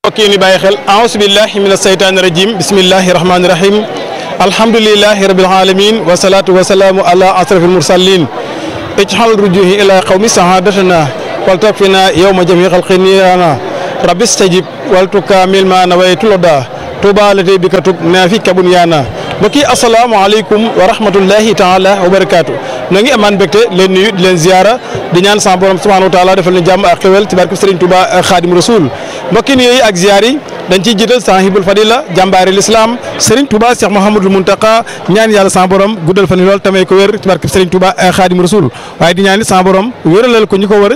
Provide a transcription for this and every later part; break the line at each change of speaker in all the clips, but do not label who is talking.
mbokk yi ni bàyyi xel aousu billahi min asaytaani rajim bismillahi rahmaani rahim alhamdulilahi rabil alamin wasalaatu wasalaamu ala asrafil mursalin ijxal rujuhi ila qawmi sahadatana wal takfina yowma jami xalqiniyana rabbi stajib wal tukamil ma nawaytu loda tuba lati bi katub naafi kabun yaana mbokk yi asalaamaaleykum wa rahmatullahi taala wa barakaatu na ngi amaan mbégte leen nuyu di leen ziara di ñaan sama borom subhanahu wa taala defal ñu jàmm ak xewel ci barke Serigne Touba Khadim Rasoul mbokki nuyooyu ak ziar yi dañ ciy jiital sahibul fadila jàmbaari l'islam Serigne Touba Cheikh Mouhamadul Muntaka ñaan yàlla sama borom guddal fan yi lool tamay ko wér ci barke Serigne Touba Khadim Rasoul waaye di ñaan sama borom wéralal ko ñu ko wër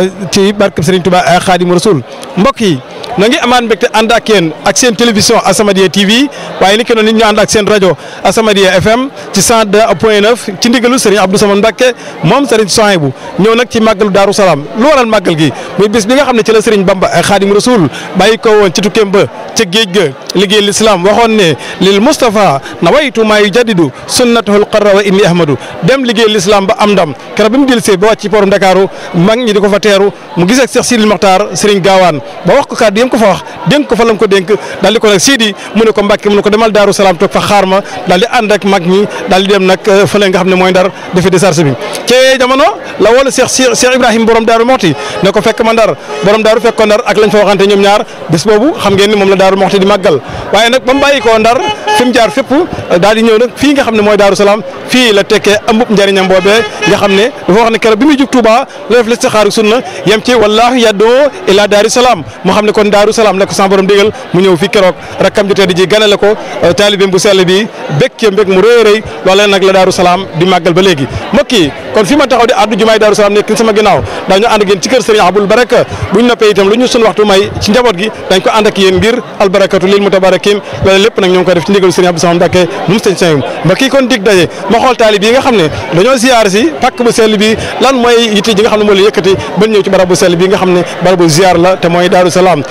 ci barke Serigne Touba Khadim Rasoul mbokk yi na ngi amaan mbégte ànd ak yéen ak seen télévision Asamadia TV waaye ni ki noonu ñu ànd ak seen rajo Asamadia FM ci 102 point 9 ci ndigalu Serigne Abdou Samane Mbacke moom Serigne Souhaïbou ñëw nag ci màggalu Daaru Salaam lu waral màggal gi muy bis bi nga xam ne ci la Serigne Bamba Khadim Rasoul bàyyi ko woon ci tukkeem ba ca géej ga liggéey l'islam waxoon ne lil Moustapha nawaytu maa yujaddidu sunnatahul qarra wa inni ahmadu dem liggéey l'islam ba am ndam keroog bi mu dellusee ba wàcc ci poorum Ndakaaru mag ñi di ko fa teeru mu gis ak Cheikh Sidil Mokhtar Serigne Gaawaan ba wax ko kàddu yam ko fa wax dénk ko fa lam ko dénk daal di ko nag Sidi mu ne ko Mbàkke mu ne ko demal Daaru Salaam toog fa xaar ma daal di ànd ak mag ñi daal di dem nag fële nga xam ne mooy ndar defi décharge bi ci jamono la wala Cheikh Cheikh Ibrahima borom Daaru Moxti ne ko fekk ma ndar borom Daaru fekk ko ndar ak lañ fa waxante ñoom ñaar bés boobu xam ngeen ni moom la Daaru Moxti di màggal waaye nag ba mu bàyyi koo ndar fi mu jaar fépp daal di ñëw nag fii nga xam ne mooy Daaru Salaam fii la tekkee ambub njëriñam boobee nga xam ne dafa wax ne keroog bi muy jug Touba la def listixaaru sunna yem ci wallaahu yaddoo ila Daaru Salaam moo xam ne kon Daaru Salaam la ko sama borom digal mu ñëw fii keroog rakkam ji tedd ji ganale ko taalibeem bu sell bi békkee mbég mu rëy rëy loolee nag la Daaru Salaam di màggal ba léegi mbokk yi kon fi ma taxaw di addu jumaay Daaru Salaam nekk sama ginnaaw daañu ànd ak yéen ci kër Serigne Abul Baraka buñ noppee itam lu ñu sun waxtu may ci njaboot gi dañ ko ànd ak yéen ngir albarakatu lil mutabarakin loolu lépp nag ñoo ngi ko def ci ndigalu Serigne Abdou Samane Mbacké mu sëñ sëñ mbokk yi kon dig daje ma xool taalib yi nga xam ne dañoo ziar si pàkk bu sell bi lan mooy yitte ji nga xam ne moo la yëkkati ba ñëw ci barab bu sell bi nga xam ne barab bu ziar la te mooy Daaru Salaam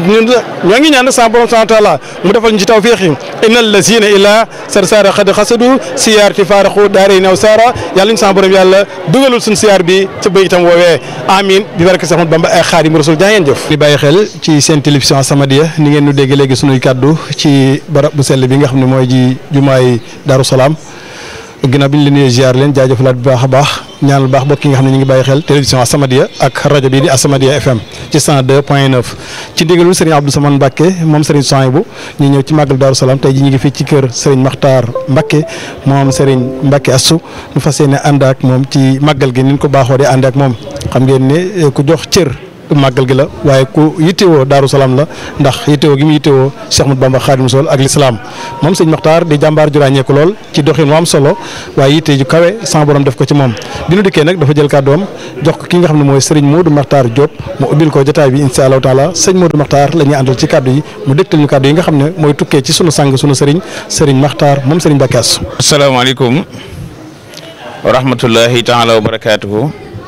ñoo ngi ñaan sa borom subhanahu wa taala mu defal ñu ci tawfiix yi innal lazina ila sar sara xad xasadu siyaarti faaraxu daare naw sara yàlla ñu sa borom yàlla dugalul suñ siyaar bi ca bëy itam woowee amin bi barke Seex Ahmadu Bamba ay Xaadimu Rasuul jaa ngeen jëf di bàyyi xel ci seen télévision Asamadia ni ngeen nu dégg léegi sunuy kàddu ci barab bu sell bi nga xam ne mooy ji jumaay Daaru Salaam ginnaaw bi ñu leen di ziar leen jaajëfalaat bu baax a baax ñaanal baax bokk yi nga xam ne ñu ngi bàyyi xel télévision Asamadia ak rajo bii di Asamadia FM ci 102 point 9 ci ndigalul Serigne Abdou Samane Mbacke moom Serigne Souhaïbou ñu ñëw ci màggal Daaru Salaam tey ji ñu ngi fii ci kër Serigne Makhtar Mbacke moom Serigne Mbacke Assou ñu fas yéene ànd ak moom ci màggal gi ni ñu ko baaxoo di ànd ak moom xam ngeen ne ku jox cër. màggal gi la waaye ku yittewoo Daaru Salaam la ndax yittewoo gi mu yittewoo Cheikh Ahmadou Bamba Khadim Rasoul ak l'islam moom sëñ Maxtaar di jàmbaar ju ràññeeku lool ci doxin mu am solo waaye yitte ju kawe sama borom def ko ci moom bi nu dikkee nag dafa jël kàddoom jox ko ki nga xam ne mooy sëriñ Modou Maxtaar Diop mu ubbil ko jotaay bi insha allahu taala sëñ Modou Maxtaar la ñuy àndal ci kàddu yi mu dégtal ñu kàddu yi nga xam ne mooy tukkee ci sunu sang sunu sëriñ sëriñ Maxtaar moom sëriñ Mbacke Assou
asalaamaaleykum wa rahmatullahi taala wa barakaatuhu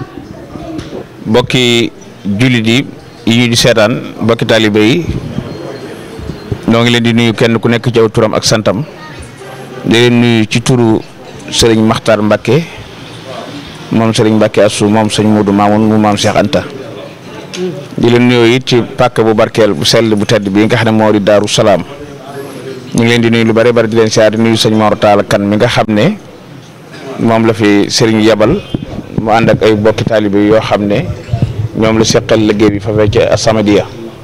mbokki jullit yi yi ñu di seetaan mbokki taalibe yi ñoo ngi leen di nuyu kenn ku nekk ci aw turam ak santam di leen nuyu ci turu sëriñ Makhtar Mbacke moom sëriñ Mbacke Assou moom sëñ Modou Mamoun mu maam Cheikh Anta di leen nuyu it ci pàkk bu barkeel bu sell bu tedd bi nga xam ne moo di Daaru Salaam ñu ngi leen di nuyu lu bare bari di leen siyaar di nuyu sëñ Mor Talla Kan mi nga xam ne moom la fi sëriñ yebal mu ànd ak ay bokki taalibe yoo xam ne. ñoom la seqal liggéey bi fa fekk Asamadia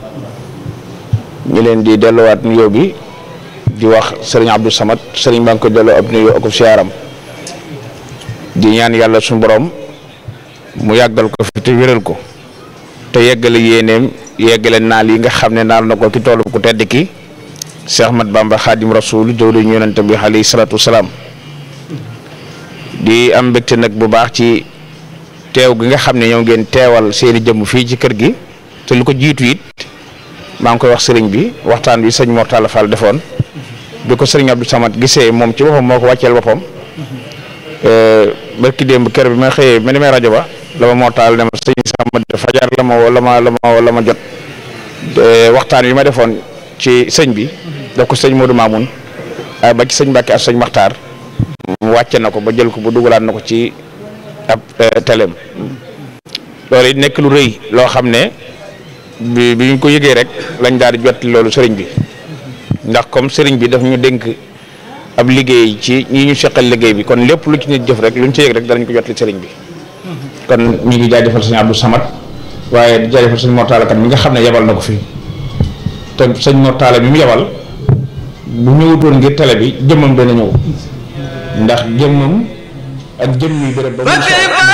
ñu leen di delluwaat nuyoo bi di wax sëriñ Abdou Samad sëriñ baa ngi ko delloo ab nuyoo ak siyaaram di ñaan yàlla suñu borom mu yàggal ko fi te wéral ko te yeggale yéeneem yeggale naal yi nga xam ne naal na ko ci toolu ku tedd ki Cheikh Ahmad Bamba Khadim Rasoul jawli ñu yonente bi alayhi salaatu wasalaam di am mbégte nag bu baax ci. teew gi nga xam ne ñoo ngeen teewal seeni jëmm fii ci kër gi te lu ko jiitu it maa ngi koy wax sëriñ bi waxtaan bi sëñ Mor Talla Fall defoon bi ko sëriñ Abdou Samad gisee moom ci boppam moo ko wàcceel boppam barki démb kër bi ma xëyee ma demee rajo ba la ma Mor Talla ne ma sëñ Samad fajar la ma la ma la ma la ma jot waxtaan bi ma defoon ci sëñ bi daf ko sëñ Modou Mamoun ba ci sëñ Mbacke ak sëñ Makhtar mu wàcce na ko ba jël ko ba dugalaat na ko ci. ab teleem loolu it nekk lu rëy loo xam ne bi bi ñu ko yëgee rek lañ daal di jot loolu sëriñ bi ndax comme sëriñ bi daf ñu dénk ab liggéey ci ñi ñu seqal liggéey bi kon lépp lu ci nit jëf rek luñ ci yëg rek danañ ko jotli sëriñ bi kon ñu ngi jaajëfal sëñ Abdou Samad waaye di jaajëfal sëñ Mortala kan mi nga xam ne yebal na ko fi te sëñ Mortala bi mu yebal bu ñëwutoon ngir télé bi jëmmam dana ñëw ndax jëmmam ak jëmm yi béréb ba mu